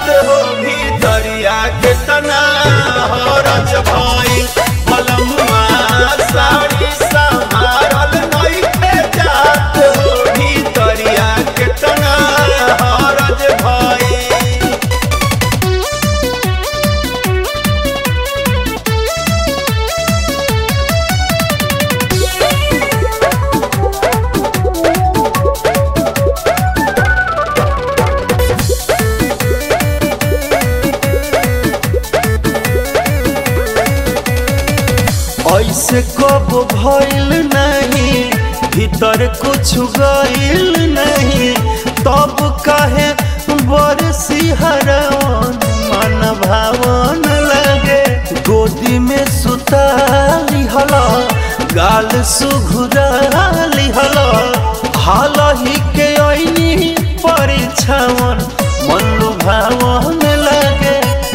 जात हो भीतरिया के तना हरज भइल मलमुआ साड़ी संभारल नइखे जात हो भीतरिया के तना हरज भइल ऐसे कब भइल नहीं भीतर कुछ गइल नहीं तब काहे बरसी हरवन मन भावन लगे गोदी में सुता लिहल गाल सुघुरा लिहल हाल ही के ऐनी परीक्षावन मन लुभावन लगे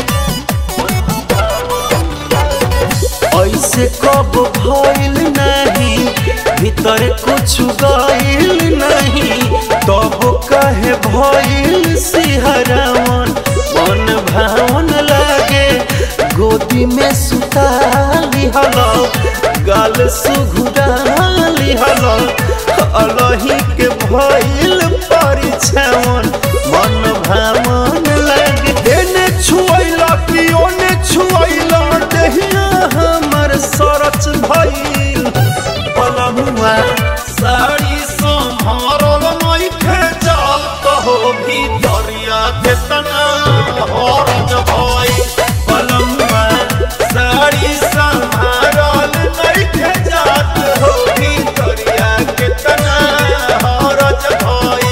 ऐसे कब भइल नहीं भीतर कुछ गइल नहीं तब कहे भइल सिहरावन मन भावन लागे गोदी में सुता लिहल गाल सुघुरा लिहल अलही के भइल परीक्षावन मन भावन लागे एने छुअला कि ओने छुअला देहिया हमर सरच भइल पलमुआ साड़ी सम्हारल नइखे जाल कहो भीतरिया के तना हरज भइल पलमुआ साड़ी सम्हारल नइखे जात हो भीतरिया के तना हरज भइल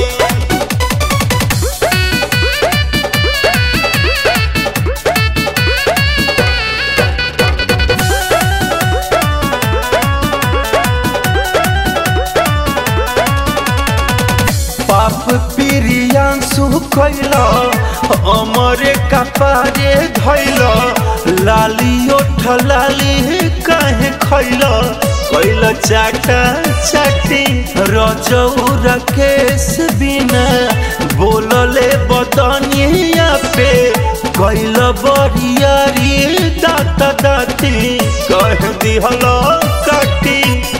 पाप प्रियांशु कैल अमरे कपारे धैल लाली ओठ लाली काहे खैल कैल चाटा चाटी रजौरा केस बिना बोलले बदनिया पे कैल बरियारी दात दाती कह दिहल काटी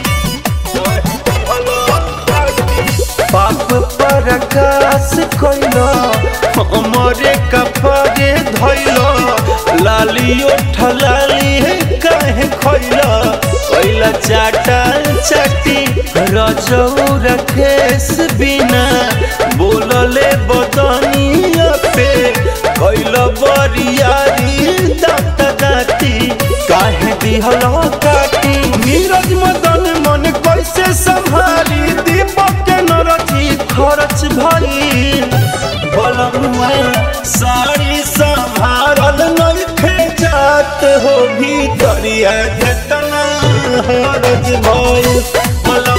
पाप प्रकाश कैल हमरे कपड़े धैल लाली ओठ लाली काहे खैल कैल चाटा चाटी रजौर केस बिना बोलले बदनिया पे कैल बरियारी दात दाती काहे दिहल काटी नीरज मदन मन कैसे संभाली दीपक के नरथी खर्च भइल बलमुआ साड़ी संभारल नइखे जात हो भीतरिया के तना हरज भइल बलमुआ